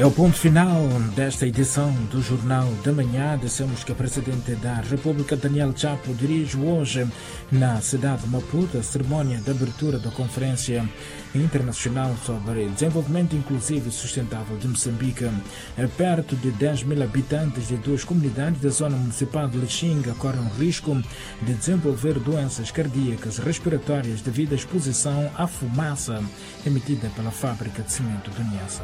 É o ponto final desta edição do Jornal da Manhã. Dissemos que o Presidente da República, Daniel Chapo, dirige hoje na cidade de Maputo a cerimônia de abertura da Conferência Internacional sobre Desenvolvimento Inclusivo e Sustentável de Moçambique. Perto de 10 mil habitantes de duas comunidades da zona municipal de Lixinga correm o risco de desenvolver doenças cardíacas respiratórias devido à exposição à fumaça emitida pela fábrica de cimento do Niassa.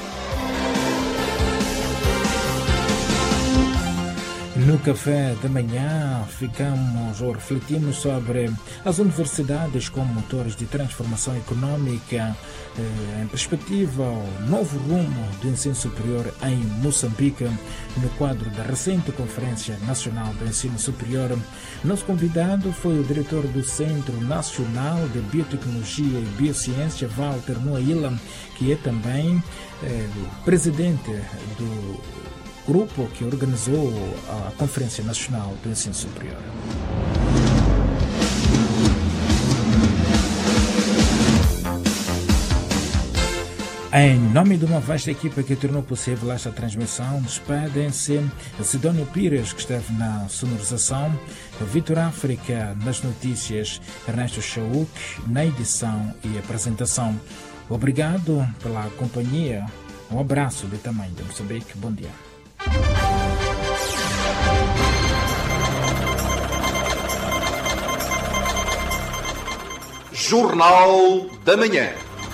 No café da manhã ficamos ou refletimos sobre as universidades como motores de transformação econômica eh, em perspectiva ao novo rumo do ensino superior em Moçambique no quadro da recente Conferência Nacional do Ensino Superior. Nosso convidado foi o diretor do Centro Nacional de Biotecnologia e Biociência, Walter Moaila, que é também eh, presidente do grupo que organizou a Conferência Nacional do Ensino Superior. Em nome de uma vasta equipa que tornou possível esta transmissão, despedem-se Sidónio Pires, que esteve na sonorização, Vitor África nas notícias, Ernesto Chauk na edição e apresentação. Obrigado pela companhia. Um abraço de tamanho de Moçambique. Bom dia. Jornal da Manhã.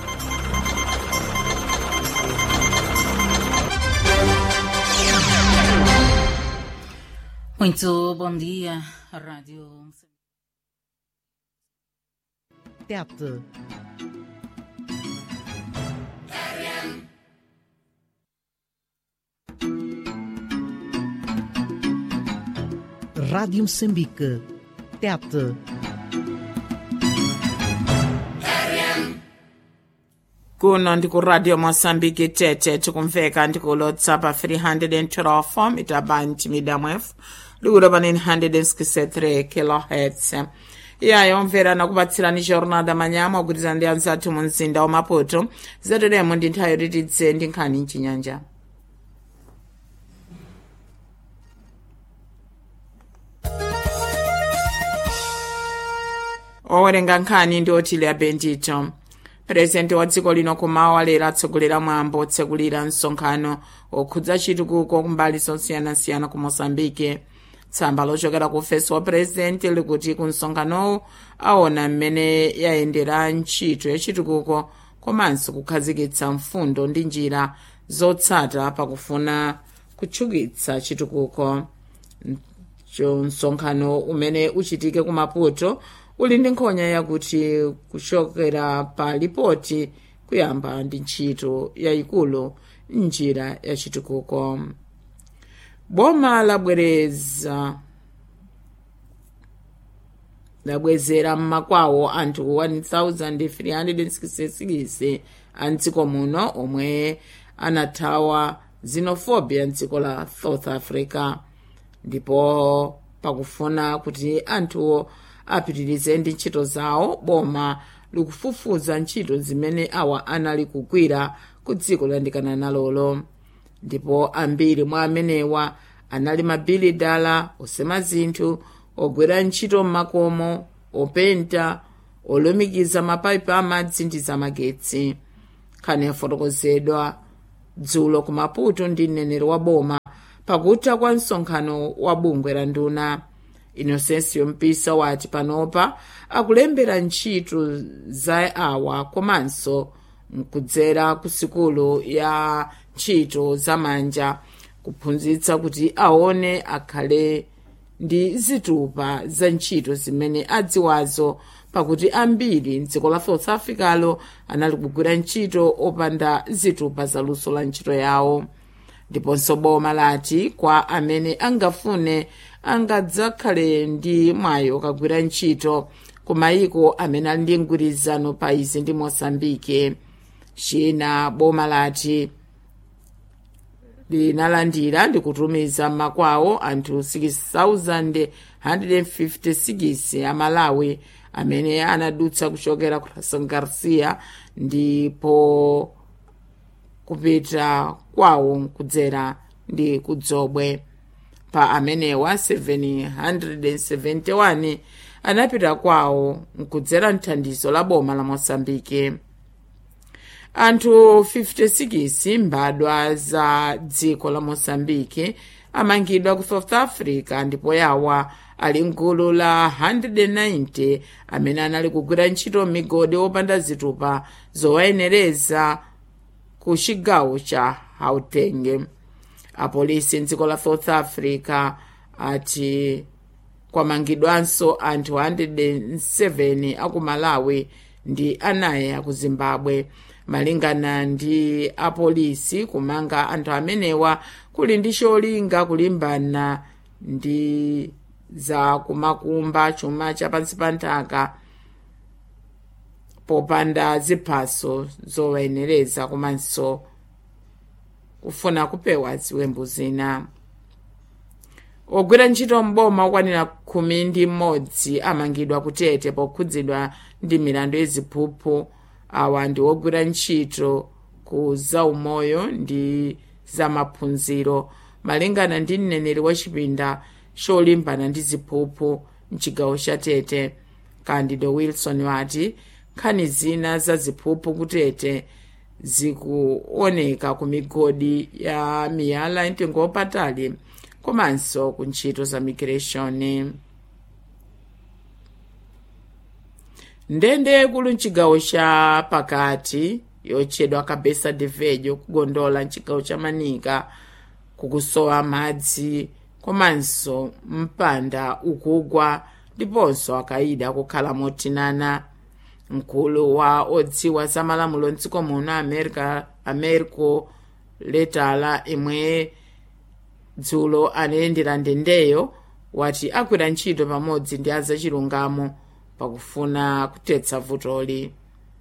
Muito bom dia, Rádio. Tete. Rádio Moçambique. Tete. kuno ndikuradio mosambiki tete tikumveka ndikulo tsapa 312 mitabandi midamwefu likulo pa 963 kilohertz iyayo mvera nakupatsirani jornada manyama ogwirizana ndi anzathu mu mzinda wa maputo zateremo ndi nthawi yoti tidze ndi nkhani mchinyanja owerenga nkhani ndi otile abendito purezidenti wa dziko lino kumawa lero atsogolera mwambo otsekulira msonkhano okhudza chitukuko kumbali zosiyanasiyana ku moçambike tsamba lochokera ku ofesi wa purezidenti likuti ku msonkhanowu aona mmene yayendera ntchito yachitukuko komanso kukhazikitsa mfundo ndi njira zotsata pakufuna kutchukitsa chitukuko msonkhano umene uchitike ku maputo uli ndi nkhonya yakuti kuchokera pa lipoti kuyamba ndi ntchito yayikulu njira yachitukuko boma labwereza labwezera mmakwawo anthu 1366 a mdziko muno omwe anathawa xenophobia mdziko la south africa ndipo pakufuna kuti anthuwo apitirize ndi ntchito zawo boma likufufuza ntchito zimene awa anali kugwira ku dziko loyandikana nalolo ndipo ambiri mwa amenewa anali mabilidala osema zinthu ogwera ntchito m'makomo openta olumikiza mapayipi amadzi ndi zamagetsi nkhani yafotokozedwa dzulo ku maputo ndi mneneri wa boma pakutha kwa msonkhano wa bungwe la nduna inosensiyo mpisa wati panopa akulembera ntchito za awa komanso mkudzera ku sikulu ya ntchito zamanja kuphunzitsa kuti aone akhale ndi zitupa za ntchito zimene adziwazo pakuti ambiri mdziko la south africalo anali kugwira ntchito opanda zitupa zaluso la ntchito yawo ndiponso boma lati kwa amene angafune angadzakhale ndi mwayi okagwira ntchito ku mayiko amene ali ndi mgwirizano pa izi ndi mosambike china boma lati linalandira ndi kutumiza m'makwawo anthu 6156 amalawi amene anadutsa kuchokera ku Rason Garcia ndipo kupita kwawo kudzera ndi kudzobwe pa amenewa 771 anapita kwawo nkudzera mthandizo la boma la mosambike anthu 56 mbadwa za dziko la mosambike amangidwa ku south africa ndipo yawa ali mgulu la 190 amene anali kugwira ntchito migodi opanda zitupa zowayenereza ku chigawo cha gauteng apolisi mdziko la south africa ati kwamangidwanso anthu 107 aku malawi ndi anayi aku zimbabwe malingana ndi apolisi kumanga anthu amenewa kuli ndi cholinga kulimbana ndi za kumakumba chuma cha pansi pa nthaka popanda ziphaso zowayenereza komanso kufuna kupewa ziwembu zina ogwira ntchito mboma okwanira khumi ndi mmodzi amangidwa kutete pokhudzidwa ndi milandu yaziphuphu awa ndi ogwira ntchito ku zaumoyo ndi zamaphunziro malingana ndi mneneri wa chipinda cholimbana ndi ziphuphu mchigawo cha tete candido wilson wati nkhani zina za ziphuphu kutete zikuoneka ku migodi ya miyala yamtengo wapatali komanso ku ntchito za migration ndende kulu mchigawo cha pakati yotchedwa cabeza de velho kugondola mchigawo cha manika kukusowa madzi komanso mpanda ukugwa ndiponso akayida kukhala motinana mkulu wa odziwa za malamulo mdziko muno america americo letala imwe dzulo anayendera ndendeyo wati agwira ntchito pamodzi ndi azachilungamo pakufuna kutetsa vutoli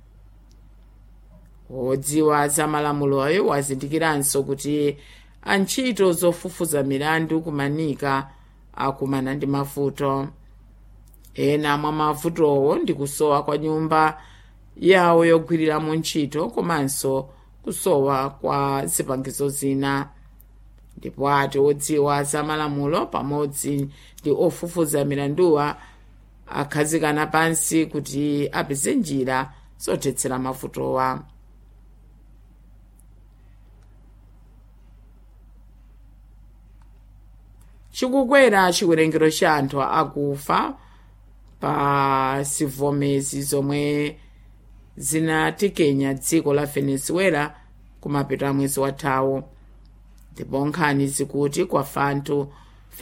wodziwa za malamuloyo wazindikiranso kuti antchito zofufuza milandu kumanika akumana ndi mavuto ena mwa mavutowo ndi kusowa kwa nyumba yawo yogwiriramo ntchito komanso kusowa kwa zipangizo zina ndipo ati odziwa za malamulo pamodzi ndi ofufuza milanduwa akhazikana pansi kuti apeze njira zothetsera mavutowa chikukwera chiwerengero cha anthu akufa pa zivomezi zomwe zinatikenya dziko la venezuela kumapeto mwezi wathawu ndipo nkhani zikuti kwafa anthu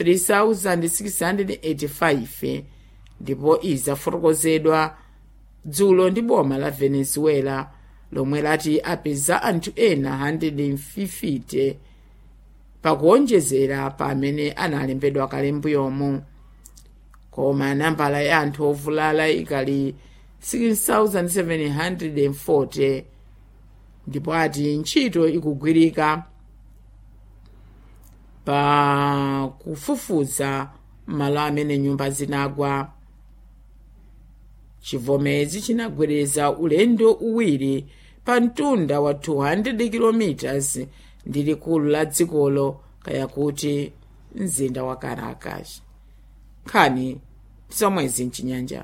3685 ndipo izi zafotokozedwa dzulo ndi boma la venezuela lomwe lati apeza anthu ena 150 pakuonjezera pa amene analembedwa kale mbuyomu koma nambala ya anthu ovulala ikali 6740 ndipo ati ntchito ikugwirika pa kufufuza malo amene nyumba zinagwa chivomezi chinagwereza ulendo uwiri pa mtunda wa 200 km ndi likulu la dzikolo kaya kuti mzinda wa caracas nkhani zomwezi mchinyanja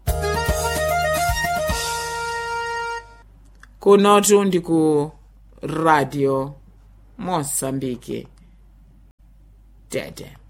kunotu ndi ku radio mosambike tete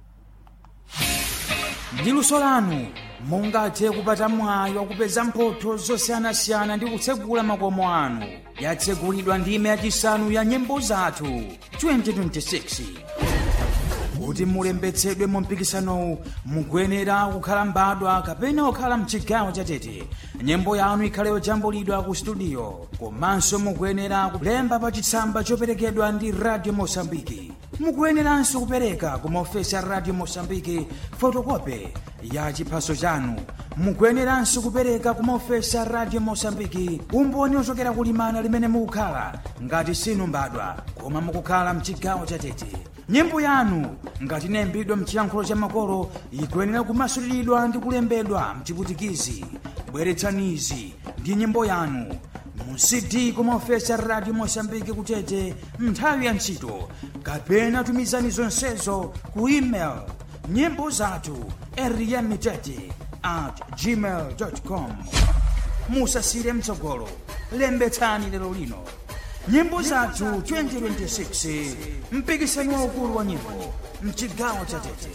ndi luso lanu mungathe kupata mwayi wakupeza mphotho zosiyanasiyana ndi kutsegula makomo anu yatsegulidwa ndime yachisanu ya nyimbo zathu 2026 kuti mulembetsedwe mu mpikisanowu mukuyenera kukhala mbadwa kapena kukhala mchigawo chatete nyimbo yanu ikhale yojambulidwa ku studio komanso mukuyenera kulemba pa chitsamba choperekedwa ndi radio mosambiki mukuyeneranso kupereka ku maofesi a radio mosambiki fotokope ya chiphaso chanu mukuyeneranso kupereka ku maofesi a radio mosambiki umboni ochokera kulimana limene mukukhala ngati sinu mbadwa koma mukukhala mchigawo chatete nyimbo yanu ngati inayimbidwa mchiyankhulo cha makolo ikuyenera kumasuliridwa ndi kulembedwa mchiputikizi bweretsanizi ndi nyimbo yanu cd kumaofesi a radio mosambiki kutete nthawi ya ntchito kapena tumizani zonsezo ku email nyimbo zathu eriyamitete at gmail com musasire mtsogolo lembetsani lero lino nyimbo zathu 2026 mpikisano waukulu wa nyimbo mchigawo cha tete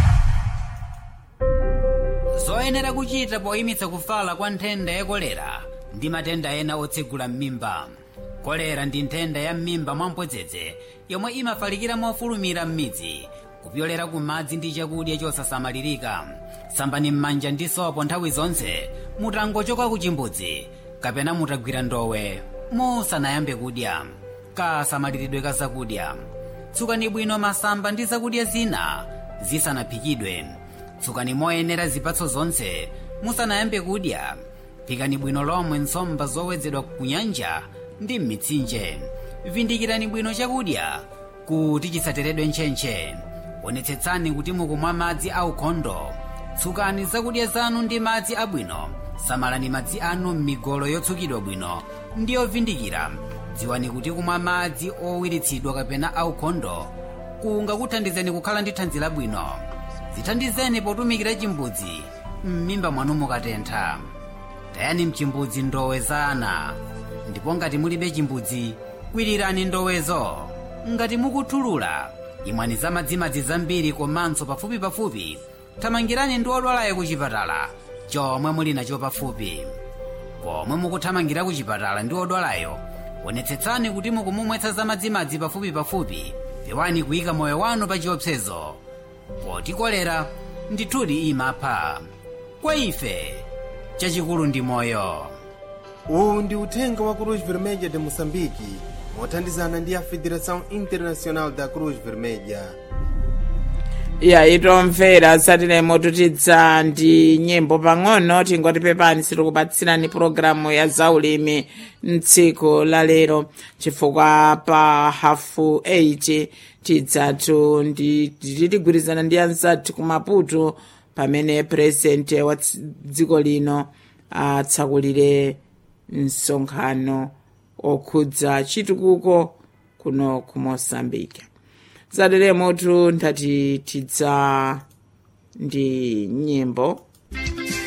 zoyenera kuchita poyimitsa kufala kwa nthenda ya kolera ndi matenda ena otsegula m'mimba kolera ndi nthenda ya m'mimba mwamphodzedze yomwe imafalikira mofulumira m'midzi kupyolera ku madzi ndi chakudya chosasamalirika sambani m'manja ndi sopo nthawi zonse mutangochoka ku chimbudzi kapena mutagwira ndowe musanayambe kudya kasamaliridwe ka zakudya tsukani bwino masamba ndi zakudya zina zisanaphikidwe tsukani moyenera zipatso zonse musanayambe kudya phikani bwino lomwe nsomba zowedzedwa ku nyanja ndi m'mitsinje vindikirani bwino chakudya kuti chisateredwe ntchentche onetsetsani kuti mukumwa madzi aukhondo tsukani zakudya zanu ndi madzi abwino samalani madzi anu m'migolo yotsukidwa bwino ndi yovindikira dziwani kuti kumwa madzi owiritsidwa kapena aukhondo kungakuthandizeni kukhala ndi thanzi labwino zithandizeni potumikira chimbudzi m'mimba mwanu mukatentha tayani mchimbudzi ndowe za ana ndipo ngati mulibe chimbudzi kwirirani ndowezo ngati mukuthulula imwani za madzimadzi zambiri komanso pafupi pafupi thamangirani ndi odwalayo ku chipatala chomwe muli nacho pafupi pomwe mukuthamangira ku chipatala ndi odwalayo onetsetsani kuti mukumumwetsa za madzimadzi pafupi pafupi pewani kuyika moyo wanu pa chiopsezo poti kolera ndithudi imapha kwa ife chachikulu ndi moyo uwu ndi uthenga wa cruz vermelha de moçambique mothandizana ndi a federação internacional da cruz vermelha ya itomvera satiremo tutidza ndi nyimbo pang'ono tingoti pepani sitikupatsirani pulogalamu ya zaulimi mtsiku la lero chifukwa pa hafu 8 tidzatu ndi titigwirizana ndi anzathu ku maputo pamene purezidenti wa tsi- dziko lino atsakulire msonkhano okhudza chitukuko kuno ku moçambique zateremotu ndati tidza ndi nyimbo